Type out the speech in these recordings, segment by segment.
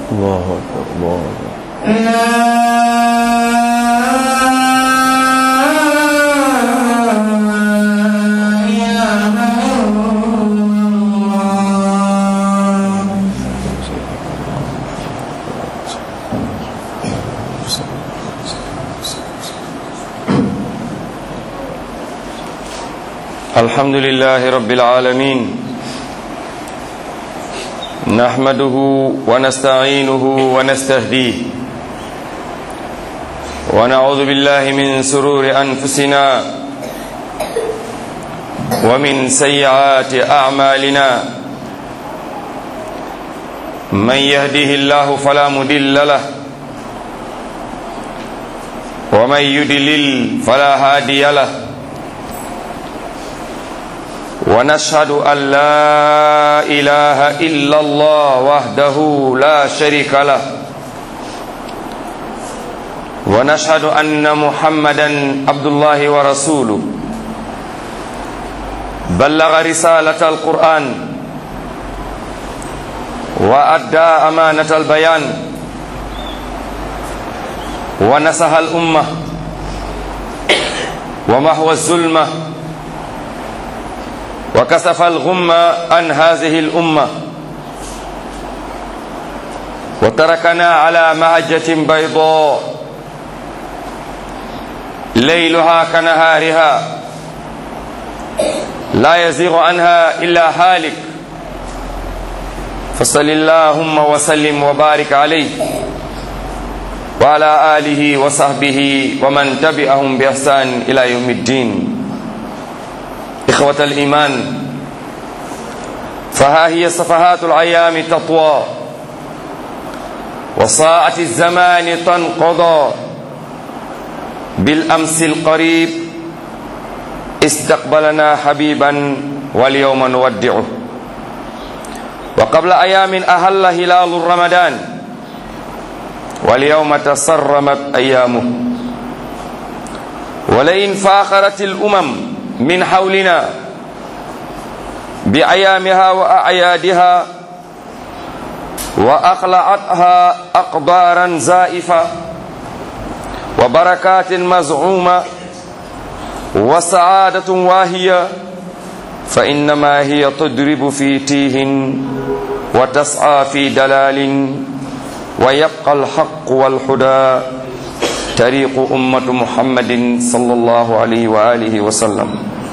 الله أكبر الله أكبر الحمد لله رب العالمين نحمده ونستعينه ونستهديه ونعوذ بالله من سرور أنفسنا ومن سيئات أعمالنا من يهده الله فلا مدل له ومن يدلل فلا هادي له ونشهد أن لا إله إلا الله وحده لا شريك له ونشهد أن محمدا عبد الله ورسوله بلغ رسالة القرآن وأدى أمانة البيان ونصح الأمة ومحو الظلمة وكسف الغم عن هذه الأمة وتركنا على مهجة بيضاء ليلها كنهارها لا يزيغ عنها إلا هالك فصل اللهم وسلم وبارك عليه وعلى آله وصحبه ومن تبعهم بإحسان إلى يوم الدين إخوة الإيمان فها هي صفحات الأيام تطوى وساعة الزمان تنقضى بالأمس القريب استقبلنا حبيبا واليوم نودعه وقبل أيام أهل هلال رمضان واليوم تسرمت أيامه ولئن فاخرت الأمم من حولنا بأيامها وأعيادها وأقلعتها أقدارا زائفة وبركات مزعومة وسعادة واهية فإنما هي تضرب في تيه وتسعى في دلال ويبقى الحق والهدى طريق أمة محمد صلى الله عليه وآله وسلم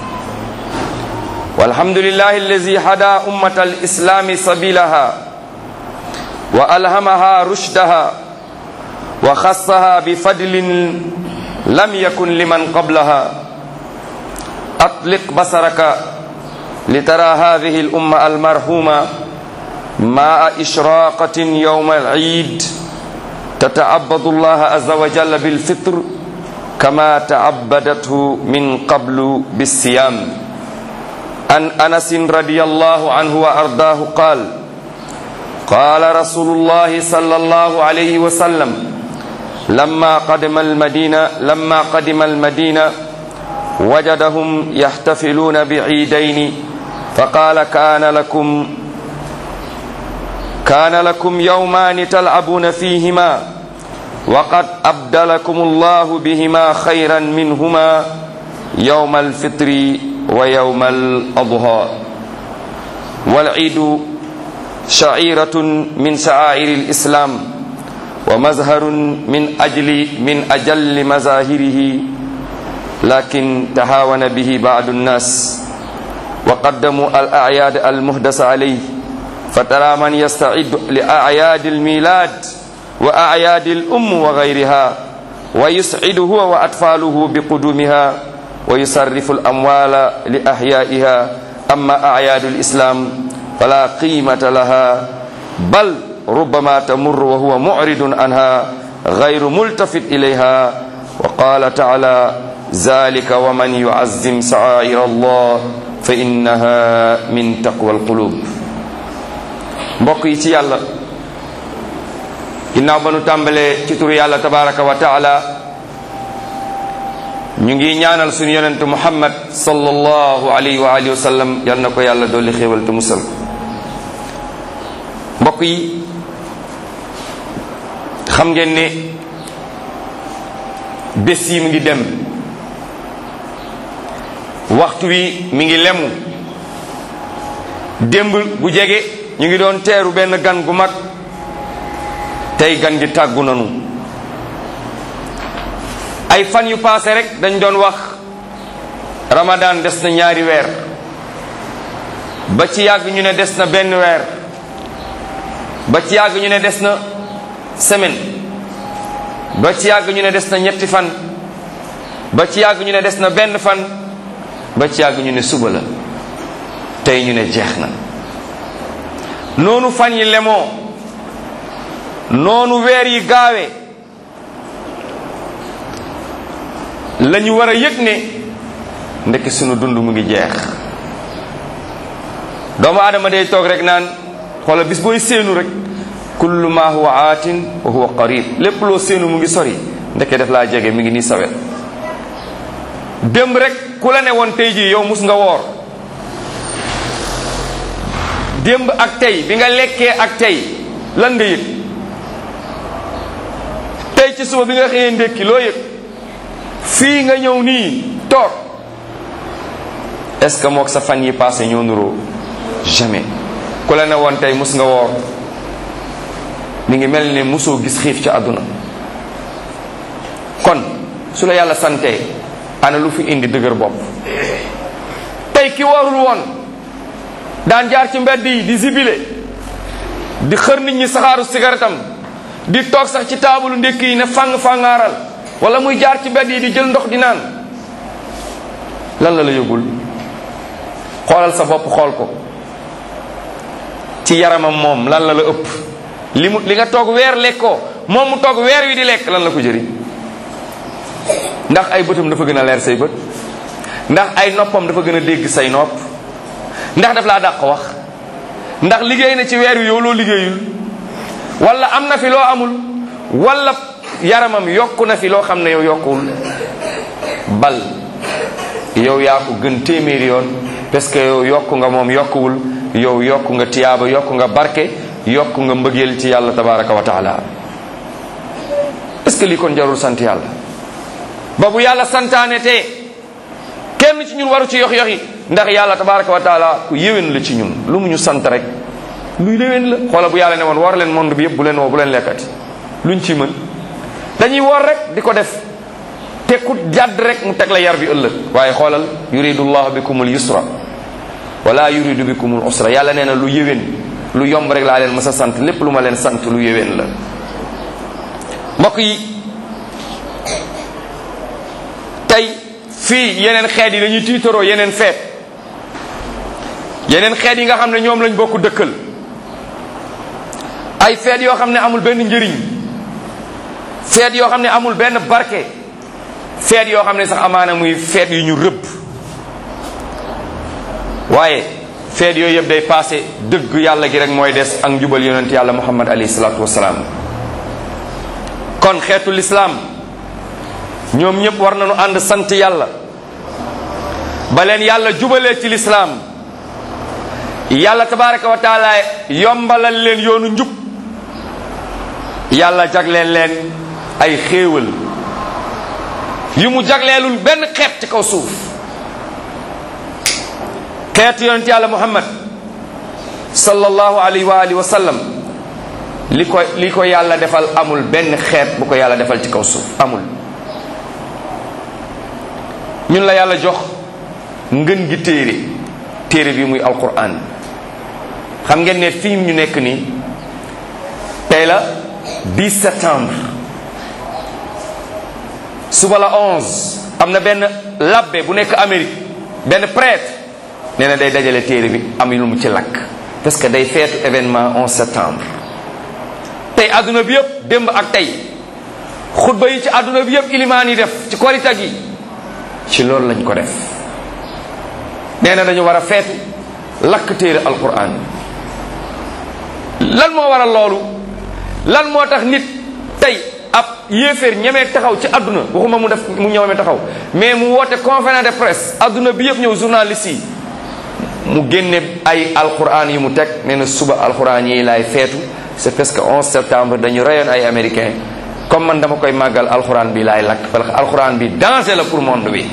والحمد لله الذي هدى أمة الإسلام سبيلها وألهمها رشدها وخصها بفضل لم يكن لمن قبلها أطلق بصرك لترى هذه الأمة المرحومة مع إشراقة يوم العيد تتعبد الله عز وجل بالفطر كما تعبدته من قبل بالصيام عن أنس رضي الله عنه وأرضاه قال قال رسول الله صلى الله عليه وسلم لما قدم المدينة لما قدم المدينة وجدهم يحتفلون بعيدين فقال كان لكم كان لكم يومان تلعبون فيهما وقد أبدلكم الله بهما خيرا منهما يوم الفطر ويوم الأضحى والعيد شعيرة من شعائر الإسلام ومظهر من أجل من أجل مظاهره لكن تهاون به بعض الناس وقدموا الأعياد المهدس عليه فترى من يستعد لأعياد الميلاد وأعياد الأم وغيرها ويسعد هو وأطفاله بقدومها ويصرف الأموال لأحيائها أما أعياد الإسلام فلا قيمة لها بل ربما تمر وهو معرض عنها غير ملتفت إليها وقال تعالى ذلك ومن يعزم سعائر الله فإنها من تقوى القلوب mbokk yi ci yàlla ginnaaw ba nu tàmbalee ci turu yàlla tabaraka wa taala ñu ngi ñaanal suñu yonent muhammad sallallahu alayhi wa alihi wa sallam yal na ko yàlla dolli xéewal te musal mbokk yi xam ngeen ne bés yi mu ngi dem waxtu wi mi ngi lemu démb bu jege ñu ngi doon teeru benn gan gu mag tey gan gi tàggu nanu ay fan yu paase rek dañ doon wax ramadan des na ñaari weer ba ci yàgg ñu ne des na benn weer ba ci yàgg ñu ne des na semaine ba ci yàgg ñu ne des na ñetti fan ba ci yàgg ñu ne des na benn fan ba ci yàgg ñu ne suba la tey ñu ne jeex na noonu fan yi lemoo noonu weer yi gaawee la ñu war a yëg ne ndekk sunu dund mu ngi jeex doomu aadama day toog rek naan xoola bis booy séenu rek kullu ma huwa aatin wa huwa qarib lépp loo séenu mu ngi sori ndekke def laa jege mi ngi nii sawet démb rek ku la ne woon tey jii yow mus nga woor démb ak tey bi nga lekkee ak tey lan nga yëg tey ci suba bi nga xëyee ndékki loo yëg fii nga ñëw nii toog est-ce que mook sa fan yi passé ñoo nuroo jamais ku la ne woon tey mus nga woor mi ngi mel ne musoo gis xiif ci àdduna kon su la yàlla santee ana lu fi indi dëgër bopp tey ki warul woon daan jaar ci mbedd yi di zibile di xër nit ñi saxaaru sigaretam di toog sax ci taabalu ndékk yi ne fàng fàngaaral wala muy jaar ci mbedd yi di jël ndox di naan lan la la yëgul xoolal sa bopp xool ko ci yaramam moom lan la la ëpp li mu li nga toog weer lekkoo moom mu toog weer wi di lekk lan la ko jëriñ ndax ay bëtam dafa gën a leer say bët ndax ay noppam dafa gën a dégg say nopp ndax daf laa dàq wax ndax liggéey na ci weer wi yow loo liggéeyul wala am na fi loo amul wala yaramam yokku na fi loo xam ne yow yokkuwul bal yow yaa ko gën téeméeri yoon parce que yow yokku nga moom yokkuwul yow yokku nga tiyaaba yokku nga barke yokku nga mbëggeel ci yàlla tabaraka wa taala est-ce que lii kon jarul sant yàlla ba bu yàlla santaane te kenn ci ñun waru ci yox yoxi ndax yàlla tabaraka wa taala ku yéwén la ci ñun lu mu ñu sant rek luy léwén la xoola bu yàlla ne woon war leen monde bi yëpp bu leen woo bu leen lekkati luñ ci mën dañuy woor rek di ko def te ku jàdd rek mu teg la yar bi ëllëg waaye xoolal yuridu llahu bikumul yusra wala yuridu bikumul usra yàlla nee na lu yéwén lu yomb rek laa leen mës a sant lépp lu ma leen sant lu yéwén la mbokk yi tey fii yeneen xeet yi dañuy tiitaroo yeneen feet yeneen xeet yi nga xam ne ñoom lañ bokk dëkkal ay feet yoo xam ne amul benn njëriñ feet yoo xam ne amul benn barke feet yoo xam ne sax amaana muy feet yu ñu rëbb waaye feet yooyu yëpp day passé dëgg yàlla gi rek mooy des ak njubal yonent yàlla muhammad alayhi salaatu wasalaam kon xeetu lislaam ñoom ñëpp war nañu ànd sant yàlla ba leen yàlla jubalee ci lislaam yàlla tabaraka wa taala yombalal leen yoonu njub yàlla jagleen leen ay xéewal yu mu jagleelul benn xeet ci kaw suuf xeetu yonent yàlla muhammad sallallahu alayhi wa alihi wa sallam li ko li ko yàlla defal amul benn xeet bu ko yàlla defal ci kaw suuf amul ñun la yàlla jox ngën gi téere téere bi muy alquran xam ngeen ne fii ñu nekk nii tey la 10 septembre suba la 11 am na benn labbe bu nekk Amérique benn prêtre nee na day dajale téere bi am lu mu ci lakk parce que day feetu événement 11 septembre tey adduna bi yëpp démb ak tey xutba yi ci adduna bi yëpp ilimaan yi def ci korita gi ci loolu lañ ko def nee na dañu war a feetu lakk téere alquran lan moo waral loolu lan moo tax nit tey ab yéeféer ñemee taxaw ci adduna waxuma mu def mu ñëwee taxaw mais mu woote conférence de presse adduna bi yëpp ñëw journaliste yi mu génne ay alquran yi mu teg nee na suba alquran yi laay feetu c'est parce que 11 septembre dañu reyoon ay américain comme man dama koy màggal alxuraan bi laay lakk parce que alxuraan bi danger la pour monde bi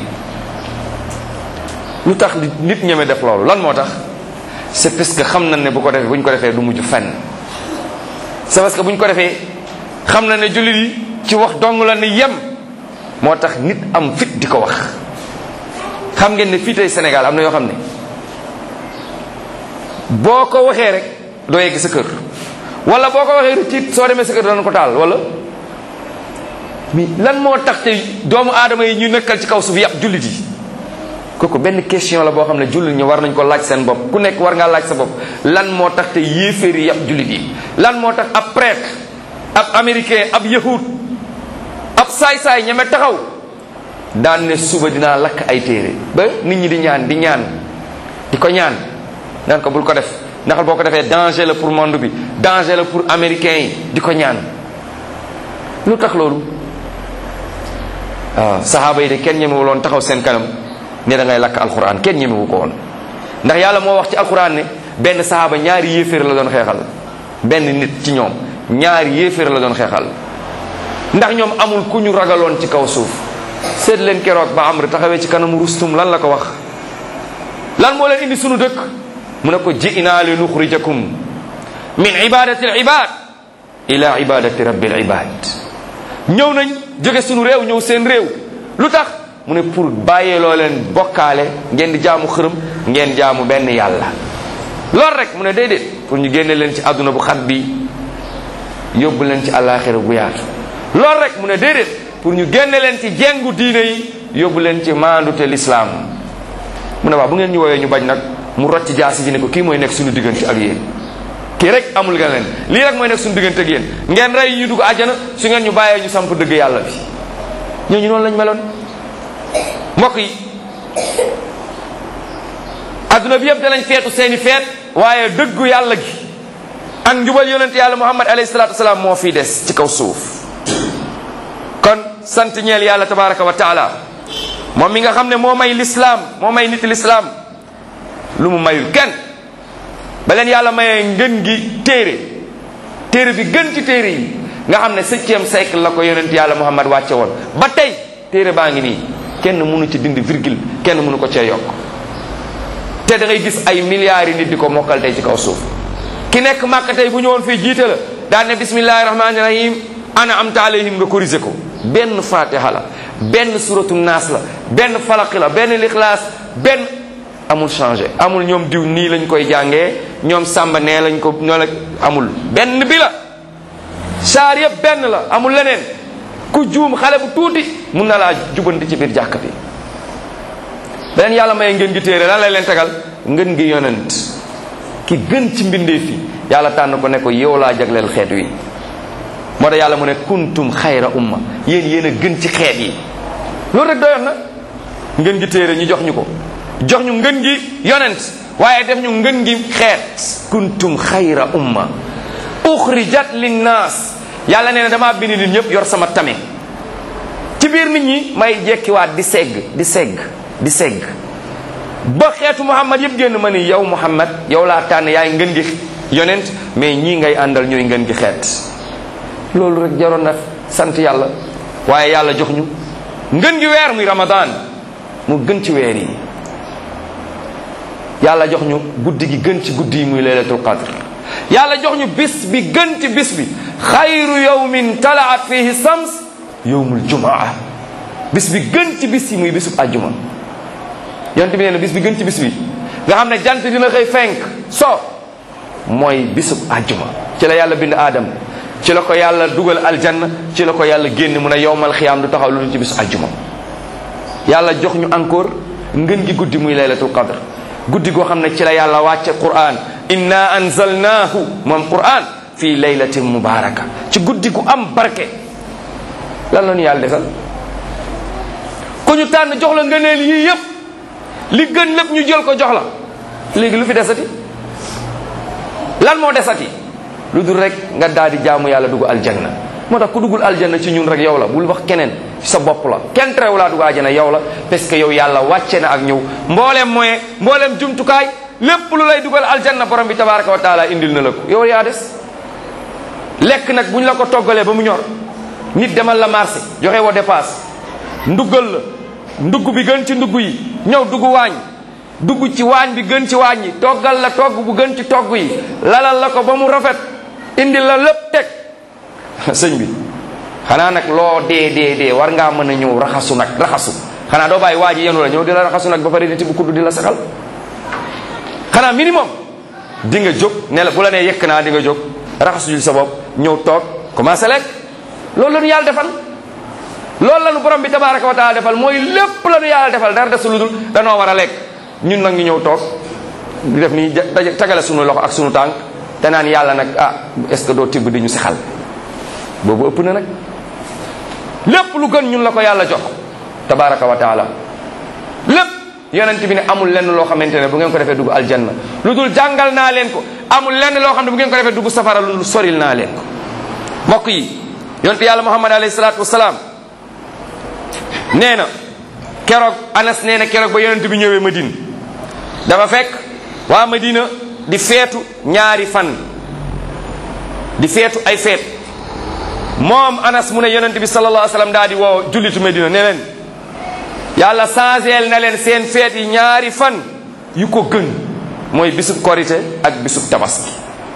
lu tax nit ñeme def loolu lan moo tax c'est parce que xam na ne bu ko defee bu ñu ko defee du mujj fenn c'est parce que bu ñu ko defee xam na ne jullit yi ci wax dong la ni yem moo tax nit am fit di ko wax xam ngeen ne fii tey Sénégal am na yoo xam ne boo ko waxee rek doo yegg sa kër wala boo ko waxee rek tiit soo demee sa kër dana ko taal wala mais lan moo tax te doomu aadama yi ñu nekkal ci kaw suuf yàpp jullit yi kooku benn question la boo xam ne jullit ñi war nañ ko laaj seen bopp ku nekk war ngaa laaj sa bopp lan moo tax te yéeféer yi yàpp jullit yi lan moo tax ab prêtre ab américain ab yahud ab saay-saay ñeme taxaw daan ne suba dinaa lakk ay téere ba nit ñi di ñaan di ñaan di ko ñaan naan ko bul ko def ndax boo ko defee danger la pour monde bi danger la pour américains yi di ko ñaan lu tax loolu waaw saxaaba yi de kenn ñemewu loon taxaw seen kanam ne da ngay lakk alquran kenn ñemewu ko woon ndax yàlla moo wax ci alquran ne benn saxaaba ñaari yéeféer la doon xeexal benn nit ci ñoom ñaari yéeféer la doon xeexal ndax ñoom amul ku ñu ragaloon ci kaw suuf seet leen keroog ba amr taxawee ci kanamu rustum lan la ko wax lan moo leen indi sunu dëkk mu ne ko ji'naa li nuxrijakum min ibadati al ibad ila ibadati rabbil ibad ñëw nañ jóge sunu réew ñëw seen réew lu tax mu ne pour bàyyee loo leen bokkaale ngeen di jaamu xërëm ngeen jaamu benn yàlla loolu rek mu ne déedéet pour ñu génne leen ci àdduna bu xat bi yóbbu leen ci àllaaxira bu yaatu loolu rek mu ne déedéet pour ñu génne leen ci jengu diine yi yóbbu leen ci maandute lislaam mu ne waaw bu ngeen ñu woowee ñu bañ nag mu rocc jaasi ji ne ko kii mooy nekk suñu diggante ak yéen kii rek amul nga leen lii rek mooy nekk suñu diggante ak yéen ngeen rey ñu dugg àjjana su ngeen ñu bàyyee ñu samp dëgg yàlla bi ñooñu noonu lañ meloon mbokk yi adduna bi yëpp danañ feetu seeni feet waaye dëggu yàlla gi ak njubal yonent yàlla muhammad alayhi salatu wasalaam moo fii des ci kaw suuf kon sant ñeel yàlla tabaraka wa taala moom mi nga xam ne moo may lislaam moo may nit lislaam lu mu mayul kenn ba leen yàlla mayee ngën gi téere téere bi gën ci téere yi nga xam ne septième siècle la ko yonent yàlla muhammad wàcce woon ba tey téere baa ngi nii kenn mënu ci dindi virgule kenn mënu ko cee yokk te da ngay gis ay milliards yi nit di ko mokkal tey ci kaw suuf ki nekk màkk tey bu ñëwoon fii jiite la daan ne bismillahi rahmaani rahim ana amta alayhim nga corrigé ko benn fatiha la benn suratu naas la benn falaq la benn lixlaas benn amul changé amul ñoom diw nii lañ koy jàngee ñoom sàmba nee lañ ko ñoo la amul benn bi la saar yëpp benn la amul leneen ku juum xale bu tuuti mun na laa jubanti ci biir jàkk bi beneen yàlla may ngeen gi téere lan lay leen tegal ngeen gi yonent ki gën ci mbindee fi yàlla tànn ko ne ko yow laa jagleel xeet wi moo tax yàlla mu ne kuntum xayra umma yéen yéen a gën ci xeet yi loolu rek doyoon na ngeen gi téere ñu jox ñu ko jox ñu ngën gi yonent waaye def ñu ngën gi xeet kuntum xayra umma uxrijat linnaas yàlla nee na damaa bind nit ñëpp yor sama tame ci biir nit ñi may jekkiwaat di segg di segg di segg ba xeetu muhammad yëpp génn ma ni yow muhammad yow laa tànn yaay ngën gi yonent mais ñii ngay àndal ñooy ngën gi xeet loolu rek jaroon na sant yàlla waaye yàlla jox ñu ngën gi weer muy ramadan mu gën ci weer yi yàlla jox ñu guddi gi gën ci guddi yi muy laylatul qadr yàlla jox ñu bis bi gën ci bis bi xayru yawmin talaat fihi sams yawmul jumaa bis bi gën ci bis yi muy bisub àjjuma yonent bi nee na bis bi gën ci bis bi nga xam ne jant dina xëy fenk so mooy bisub àjjuma ci la yàlla bind aadam ci la ko yàlla dugal aljanna ci la ko yàlla génn mu ne yowmal xiyaam du taxaw lu dul ci bisu àjjuma yàlla jox ñu encore ngën gi guddi muy laylatul qadr guddi goo xam ne ci la yàlla wàcce quran inna anzalnaahu moom quran fii laylatin mubaraka ci guddi gu am barke lan la ñu yàlla defal ku ñu tànn jox la ngëneel yii yëpp li gën lépp ñu jël ko jox la léegi lu fi desati lan moo desati lu dul rek nga daal di jaamu yàlla dugg aljanna moo tax ku duggul aljanna ci ñun rek yow la bul wax keneen ci sa bopp la kenn terew laa dugg aljanna yow la parce que yow yàlla wàcce na ak ñëw mbooleem moyen mbooleem jumtukaay lépp lu lay dugal aljanna borom bi tabaraka wa taala indil na la ko yow yaa des lekk nag bu ñu la ko toggalee ba mu ñor nit demal la marché joxe woo dépasse nduggal la ndugg bi gën ci ndugg yi ñëw dugg waañ dugg ci waañ bi gën ci waañ yi toggal la togg bu gën ci togg yi lalal la ko ba mu rafet indi la lépp teg sëñ bi xanaa nag loo dee dee dee war ngaa mën a ñëw raxasu nag raxasu xanaa doo bàyyi waa ji yenu la ñëw di la raxasu nag ba pare di tibb kudd di la saxal xanaa minimum di nga jóg ne la bu la nee yekk naa di nga jóg raxasu jul sa bopp ñëw toog commencé lekk loolu la ñu yàlla defal loolu la ñu borom bi tabaraka wa taala defal mooy lépp la ñu yàlla defal dara desu lu dul danoo war a lekk ñun nag ñu ñëw toog di def nii tagale sunu loxo ak sunu tànk te naan yàlla nag ah est-ce que doo tibb di ñu saxal boobu ëpp na nag lépp lu gën ñun la ko yàlla jox tabaraka wa taala lépp yonent bi ne amul lenn loo xamante ne bu ngeen ko defee dugg aljanna lu dul jàngal naa leen ko amul lenn loo xam ne bu ngeen ko defee dugg safara lu dul soril naa leen ko mbokk yi yonent yàlla muhammad alayhi salaatu wasalaam nee na keroog anas nee na keroog ba yonent bi ñëwee madina dafa fekk waa madina di feetu ñaari fan di feetu ay feet moom anas mu ne yonent bi sallallahu alayhi wa sallam daal di woo jullitu madina ne leen yàlla changeel na leen seen feet yi ñaari fan yu ko gën mooy bisub korite ak bisub tabaski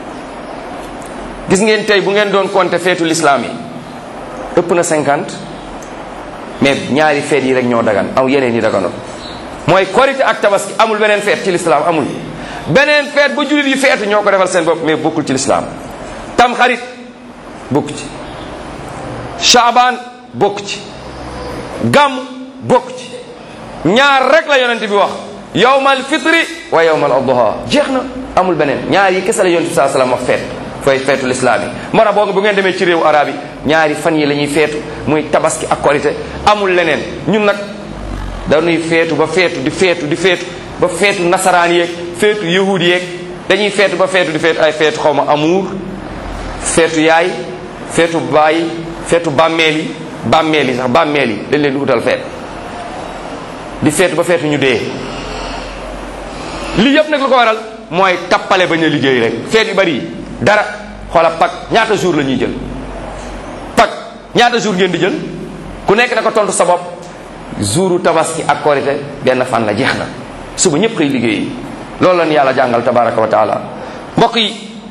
gis ngeen tey bu ngeen doon compter feetu l'islam yi ëpp na cinquante mais ñaari feet yi rek ñoo dagan aw yeneen yi daganoon mooy korite ak tabaski amul beneen feet ci l'islam amul beneen feet ba jullit yi feetu ñoo ko defal seen bopp mais bokkul ci l'islam tam xarit bokk ci Shaabaan bokk ci gàmm bokk ci ñaar rek la yonent bi wax yawmal fitri wa yawmal adha jeex na amul beneen ñaar yi kese la yonent bi saa salaam wax feet fooy feetu lislaam yi moo tax boo bu ngeen demee ci réewu arab yi ñaari fan yi la ñuy feetu muy tabaski ak korite amul leneen ñun nag dañuy feetu ba feetu di feetu di feetu ba feetu nasaraan yeeg feetu yahud yeeg dañuy feetu ba feetu di feetu ay feetu xaw ma amuur feetu yaay feetu baay feetu bàmmeel yi bàmmeel yi sax bàmmeel yi dañ leen di utal feet di feetu ba feetu ñu dee lii yëpp nag lu ko waral mooy tappale bañ a liggéey rek feet yu bari yi dara xoola pak ñaata jour la ñuy jël pak ñaata jour ngeen di jël ku nekk na ko tontu sa bopp jouru tabaski ak korite benn fan la jeex na suba ñëpp koy liggéey loolu lañu yàlla jàngal tabaraka wa taala mbokk yi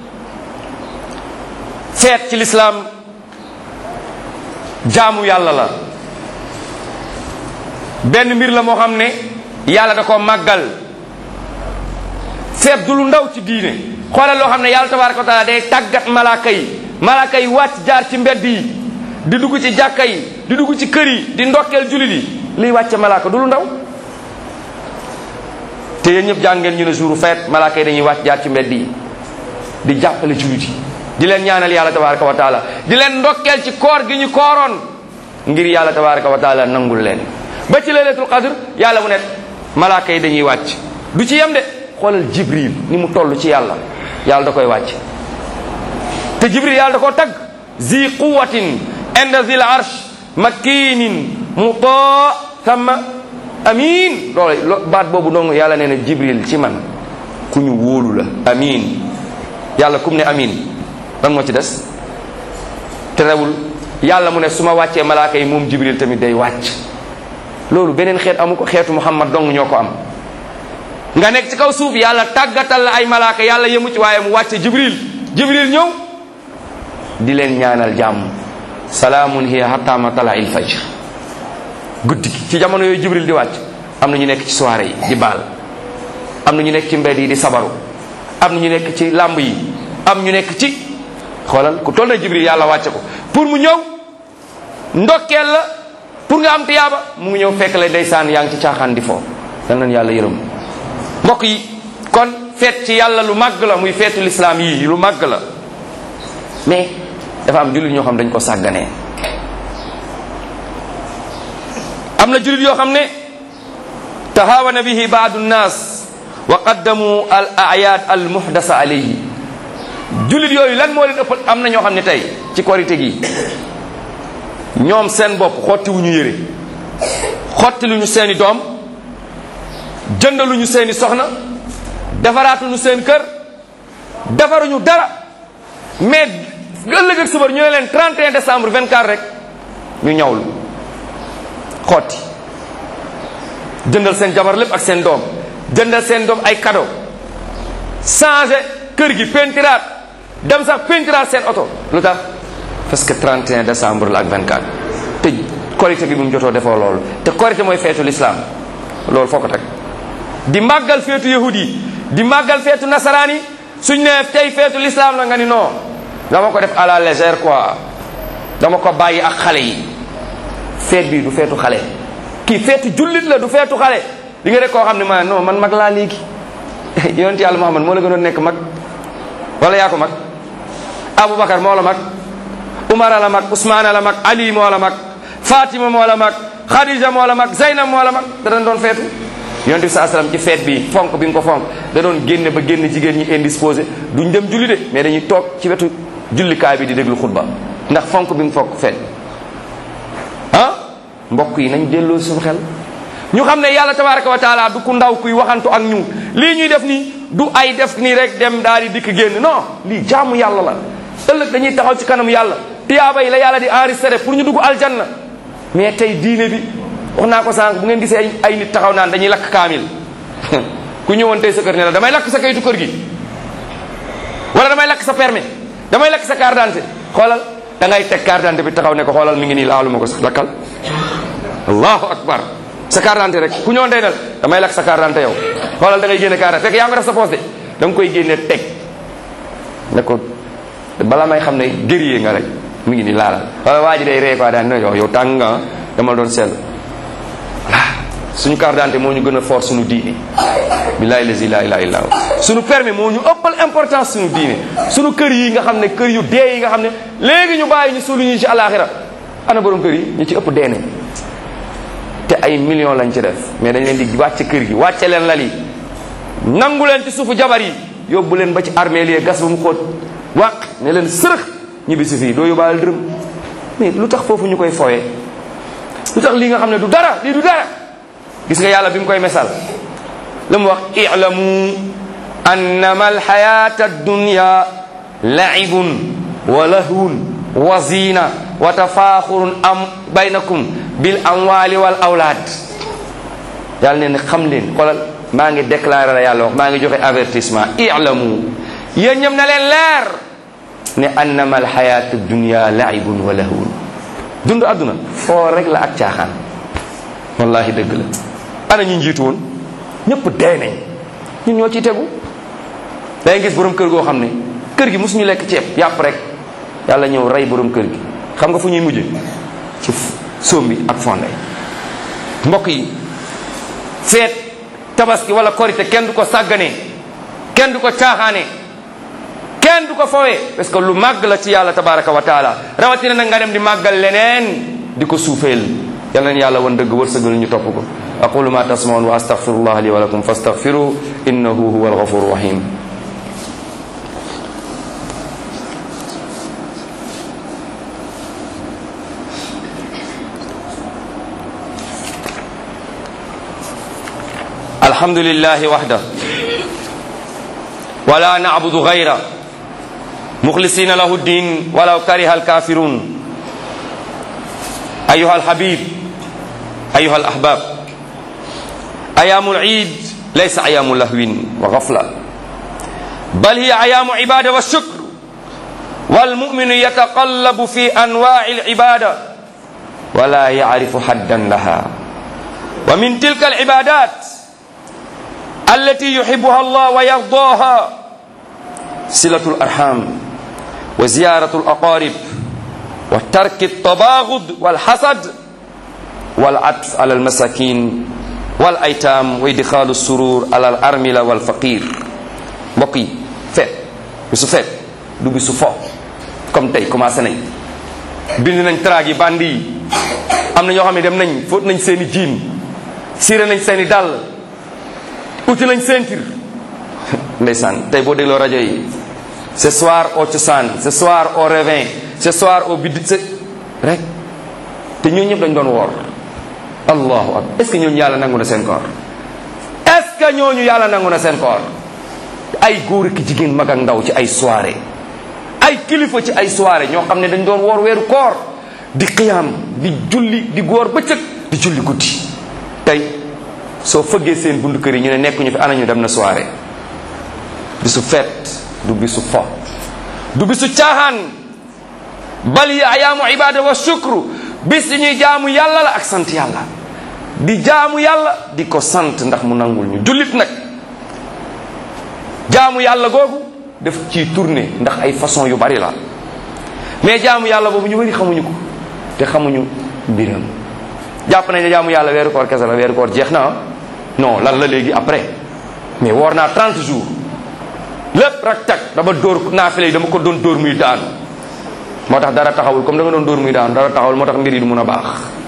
feet ci lislaam jaamu yàlla la benn mbir la moo xam ne yàlla da ko màggal feet du lu ndaw ci diine xoolal loo xam ne yàlla tabaraka wa taala day tàggat malaaka yi malaaka yi wàcc jaar ci mbedd yi di dugg ci jàkka yi di dugg ci kër yi di ndokkeel jullit yi liy wàcce malaaka du lu ndaw te yéen ñëpp jàng ngeen ñu ne jour feet malaaka yi dañuy wàcc jaar ci mbedd yi di jàppale jullit yi di leen ñaanal yàlla tabaraka wa taala di leen ndokkeel ci koor gi ñu kooroon ngir yàlla tabaraka wa taala nangul leen ba ci laylatul qadr yàlla mu ne malaaka yi dañuy wàcc du ci yem de xoolal jibril ni mu toll ci yàlla yàlla da koy wàcc te jibril yàlla da koo tagg zi quwatin inda zil arsh makinin muta thumma amin loolu baat boobu dong yàlla nee na jibril ci man ku ñu wóolu la amin yàlla kum ne amin lan moo ci des terewul yàlla mu ne su ma wàccee malaaka yi moom jibril tamit day wàcc loolu beneen xeet amu ko xeetu muhammad dong ñoo ko am nga nekk ci kaw suuf yàlla tàggatal la ay malaaka yàlla yemu ci waaye mu wàcce jibril jibril ñëw di leen ñaanal jàmm salaamun hiya hatta matala il fajr guddi gi ci jamono yooyu jibril di wàcc am na ñu nekk ci soirée yi di baal am na ñu nekk ci mbedd yi di sabaru am na ñu nekk ci làmb yi am ñu nekk ci xoolal ku toll na jibril yàlla wàcce ko pour mu ñëw ndokkeel la pour nga am tiyaaba mu ngi ñëw fekk la ndeysaan yaa ngi ci caaxaan di foo dal nañ yàlla yërëm mbokk yi kon feet ci yàlla lu màgg la muy feetu lislaam yi lu màgg la mais dafa am jullit ñoo xam dañ ko sàgganee am na jullit yoo xam ne tahawana bihi baadu nnaas wa qaddamu al ayad al muhdasa alayhi jullit yooyu lan moo leen ëppal am na ñoo xam ne tey ci korite gi ñoom seen bopp xotti wu ñu yére xotti lu ñu seeni doom jëndaluñu seeni soxna defaraatuñu seen kër defaruñu dara mais ëllëg ak subar ñu ne leen 31 décembre 24 rek ñu ñawlu xotti jëndal seen jabar lépp ak seen doom jëndal seen doom ay cadeau changé kër gi pentiraat dem sax pentiraat seen oto lu tax parce que 31 décembre la ak 24 te korité gi bi mu jotoo defoo loolu te korité mooy feetu l'islam loolu foo ko teg di màggal feetu yahudi yi di màggal feetu nasaraan yi suñ ne tey feetu l'islam la nga ni non dama ko def à la légère quoi dama ko bàyyi ak xale yi feet bi du feetu xale kii feetu jullit la du feetu xale di nga rek koo xam ne ma non man mag laa léegi yonent yàlla Muhammad moo la gënoon nekk mag wala yaa ko mag Aboubacar moo la mag Umar la mag Ousmane la mag Ali moo la mag Fatima moo la mag Khadija moo la mag Zeynab moo la mag da doon doon feetu yonent bi saa salaam ci feet bi fonk bi nga ko fonk da doon génne ba génne jigéen ñi indisposé duñ dem julli de mais dañuy toog ci wetu jullikaay bi di déglu xutba ndax fonk bi nga fonk feet ah mbokk yi nañ delloo suñu xel ñu xam ne yàlla tabaraka wa taala du ku ndaw kuy waxantu ak ñu lii ñuy def nii du ay def nii rek dem daal di dikk génn non lii jaamu yàlla la ëllëg dañuy taxaw ci kanam yàlla tiyaaba yi la yàlla di enregistré pour ñu dugg aljanna mais tey diine bi wax naa ko sànq bu ngeen gisee ay ay nit taxaw naan dañuy lakk kaamil ku ñëwoon tey sa kër ne la damay lakk sa kayitu kër gi wala damay lakk sa permis damay lakk sa carte d'identité xoolal da ngay teg carte d'identité bi taxaw ne ko xoolal mi ngi nii laaluma ko sax lakkal allahu akbar sa carte d'identité rek ku ñëwoon tey dal damay lakk sa carte d'identité yow xoolal da ngay génne carte fekk yaa ngi ko def sa poste de da nga koy génne teg ne ko bala may xam ne guerrier nga rek mi ngi nii laalal wala waa ji day ree quoi daan ne yow yow tàng nga dama doon seetlu suñu carte d'identité moo ñu gën a fort suñu diine billahi lazi la ilaha illa suñu permis moo ñu ëppal importance suñu diine suñu kër yi nga xam ne kër yu dee yi nga xam ne léegi ñu bàyyi ñu suulu ñu ci alaxira ana borom kër yi ñu ci ëpp deene te ay millions lañ ci def mais dañ leen di wàcce kër gi wàcce leen lal yi nangu leen ci suufu jabar yi yóbbu leen ba ci armée li gas ba mu xóot wàq ne leen sërëx ñibbi si fii doo yóbbaale dërëm mais lu tax foofu ñu koy fooye lu tax lii nga xam ne du dara lii du dara gis nga yàlla bi mu koy mesal lu mu wax i'lamu annama alxayata addunya laibun wa lahwun wa zina wa tafaaxurun am baynakum bil amwali wal awlaad yàlla ne xam leen xoolal maa ngi déclaré la yàlla wax maa ngi joxe avertissement i'lamu yéen ñëm na leen leer ne annama alxayatu dunya laibun wa lahwun dund àdduna foo rek la ak caaxaan wallahi dëgg la ana ñu njiitu woon ñëpp dee nañ ñun ñoo ciy tegu day gis borom kër goo xam ne kër gi mosuñu lekk ceeb yàpp rek yàlla ñëw rey borom kër gi xam nga fu ñuy mujje ci soom bi ak fonde mbokk yi feet tabaski wala korite kenn du ko sàgganee kenn du ko caaxaanee kenn du ko fowee parce que lu màgg la ci yàlla tabaraka wa taala rawatina nag nga dem di màggal leneen di ko suufeel yal nañu yàlla wan dëgg wërsëgal ñu topp ko aqulu ma tasmaun wa astaghfirullah li wa lakum fastaghfiru innahu huwa alghafuru rahim الحمد لله وحده ولا نعبد غيره مخلصين له الدين ولو كره الكافرون أيها الحبيب أيها الأحباب أيام العيد ليس أيام لهو وغفلة بل هي أيام عبادة والشكر والمؤمن يتقلب في أنواع العبادة ولا يعرف حدا لها ومن تلك العبادات التي يحبها الله ويرضاها صلة الأرحام وزيارة الأقارب وترك التباغض والحسد والعطف على المساكين والأيتام وإدخال السرور على الأرملة والفقير mbokk yi feet bisu feet du bisu fo comme tey commencé nañ bind nañ traag yi bandi yi am na ñoo xam ne dem nañ fóot nañ seen i jiin siire nañ seen i dàll uti nañ ceinture ndeysaan tey boo dégloo rajo yi ce soir au cosaan ce soir au revin ce soir au bid ce rek te ñooñu ñëpp dañ doon woor allahu akbar est ce que ñooñu yàlla nangu na seen koor est ce que ñooñu yàlla nangu na seen koor ay góor ki jigéen mag ak ndaw ci ay soirée ay kilifa ci ay soirée ñoo xam ne dañ doon woor weeru koor di xiyaam di julli di góor bëccëg di julli guddi tey soo fëggee seen bundu kër yi ñu ne nekkuñu fi anañu dem na soirée bisu feet du bisu fo du bisu caaxaan bal yi ayaamu ibada wa shukru bis yi ñuy jaamu yàlla la ak sant yàlla di jaamu yàlla di ko sant ndax mu nangul ñu jullit nag jaamu yàlla googu def ci tourné ndax ay façon yu bari la mais jaamu yàlla boobu ñu bari xamuñu ko te xamuñu mbiram jàpp nañ ne jaamu yàlla weeru koor kese la weeru koor jeex na non lan la léegi après mais woor naa 30 jours lépp rak tak dama dóor naafile yi dama ko doon dóor muy daanu moo tax dara taxawul comme da nga doon dóor muy daanu dara taxawul moo tax mbir yi du mun a baax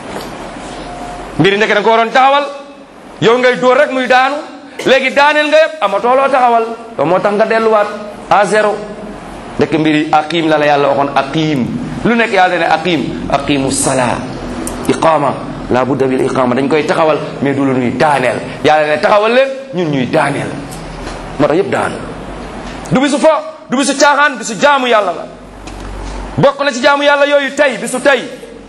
mbir yi nekk da nga ko waroon taxawal yow ngay dóor rek muy daanu léegi daaneel nga yëpp amatoo loo taxawal loolu moo tax nga delluwaat à zéro ndekk mbir yi aqim la la yàlla waxoon aqim lu nekk yàlla ne aqim aqimu salaa iqama la budda bil iqama dañ koy taxawal mais du la ñuy daaneel yàlla ne taxawal leen ñun ñuy daaneel moo tax yëpp daanu du bisu fo du bisu caaxaan bisu jaamu yàlla la bokk na ci jaamu yàlla yooyu tey bisu tey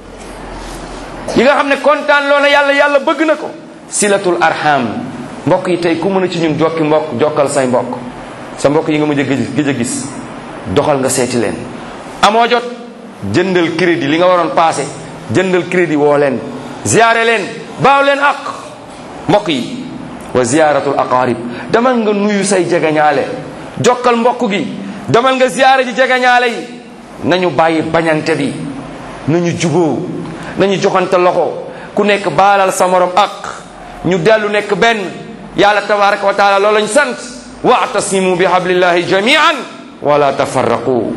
yi nga xam ne kontaan loo na yàlla yàlla bëgg na ko silatul arham mbokk yi tey ku mën a ci ñun jokki mbokk jokkal say mbokk sa mbokk yi nga mujj a gëj gëj a gis doxal nga seeti leen amoo jot jëndal crédit li nga waroon passé jëndal crédit woo leen ziyaare leen baaw leen ak mbokk yi wa ziyaratul aqarib demal nga nuyu say jegeñaale jokkal mbokk gi demal nga ziyaare ji jegeñaale yi nañu bàyyi bañante bi nañu juboo nañu joxante loxo ku nekk baalal sa morom ak ñu dellu nekk benn yàlla tabaraka wa taala loolu lañ sant waatasimu bi hablillahi jamian wala tafarraqu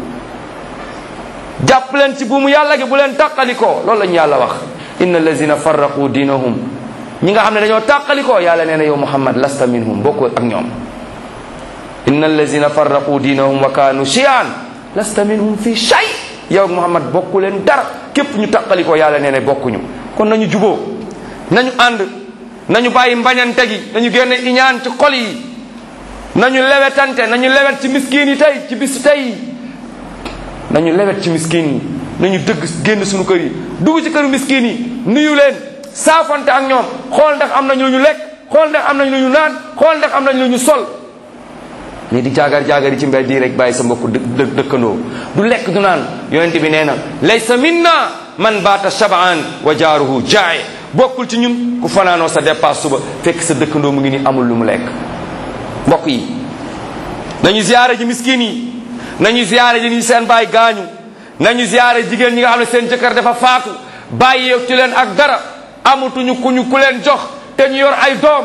jàpp leen ci buumu yàlla gi bu leen tàqalikoo loolu lañu yàlla wax inna allazina farraqu diinahum ñi nga xam ne dañoo tàqalikoo yàlla nee na yow muhammad lasta minhum bokkoo ak ñoom inna allazina farraqu diinahum wa kaanu shiyan lasta minhum fi shay yow muhammad bokku leen dara képp ñu tàqalikoo yàlla nee na bokkuñu kon nañu juboo nañu ànd nañu bàyyi mbañante gi nañu génne iñaan ci xol yi nañu lewetante nañu lewet ci miskin yi tey ci bisu tey nañu lewet ci miskin yi nañu dëgg génn suñu kër yi dugg ci këru miskin yi nuyu leen saafante ak ñoom xool ndax am nañ lu ñu lekk xool ndax am nañ lu ñu naan xool ndax am nañ lu ñu sol mais di jaagar jaagar yi ci mbedd yi rek bàyyi sa mbokk dë dëkkandoo du lekk du naan yonente bi nee na laysa minna man baata shabaan wa jaaruhu jaaye bokkul ci ñun ku fanaanoo sa dépasse suba fekk sa dëkkandoo mu ngi ni amul lu mu lekk mbokk yi nañu ziyaare ji miskin yi nañu ziyaare ji ñi seen baay gaañu nañu ziyaare jigéen ñi nga xam ne seen jëkkër dafa faatu bàyyi ci leen ak dara amatuñu ku ñu ku leen jox te ñu yor ay doom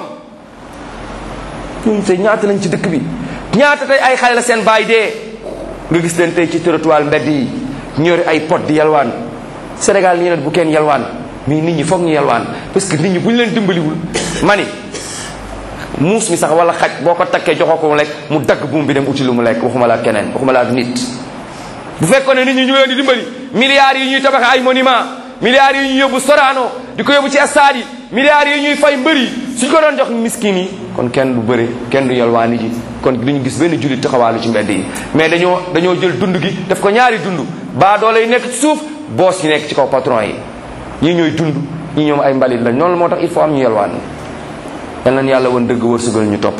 ñooñu tey ñaata lañ ci dëkk bi ñaata tey ay xale la seen baay dee nga gis leen tey ci trottoir mbedd yi ñu yore ay pot di yalwaan Sénégal nii nag bu kenn yalwaan mais nit ñi foog ñu yalwaan parce que nit ñi bu ñu leen dimbaliwul mani muus mi sax wala xaj boo ko takkee joxoo ko mu lekk mu dagg buum bi dem uti lu mu lekk waxuma la ak keneen waxuma la ak nit bu fekkoon ne nit ñi ñu leen di dimbali milliards yi ñuy tabax ay monument milliards yi ñuy yóbbu Sorano di ko yóbbu ci stade yi milliards yi ñuy fay mbër yi suñ ko doon jox miskin yi kon kenn du bëre kenn du yalwaani ji kon duñu gis benn jullit taxawaalu ci mbedd yi mais dañoo dañoo jël dund gi def ko ñaari dund baa doole yi nekk ci suuf boos yi nekk ci kaw patron yi ñii ñooy dund ñii ñoom ay mbalit lañ noonu moo tax il faut am ñu yalwaan yal nañ yàlla woon dëgg wërsëgal ñu topp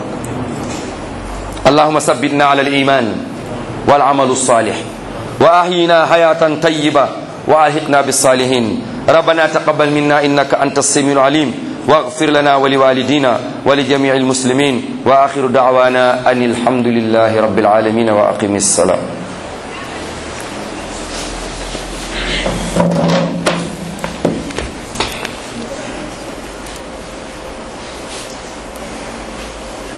allahuma sabbitna ala al iman wal amalu salih wa ahyina hayatan tayyiba wa alhiqna bis salihin ربنا تقبل منا إنك أنت السميع العليم واغفر لنا ولوالدينا ولجميع المسلمين وآخر دعوانا أن الحمد لله رب العالمين وأقم الصلاة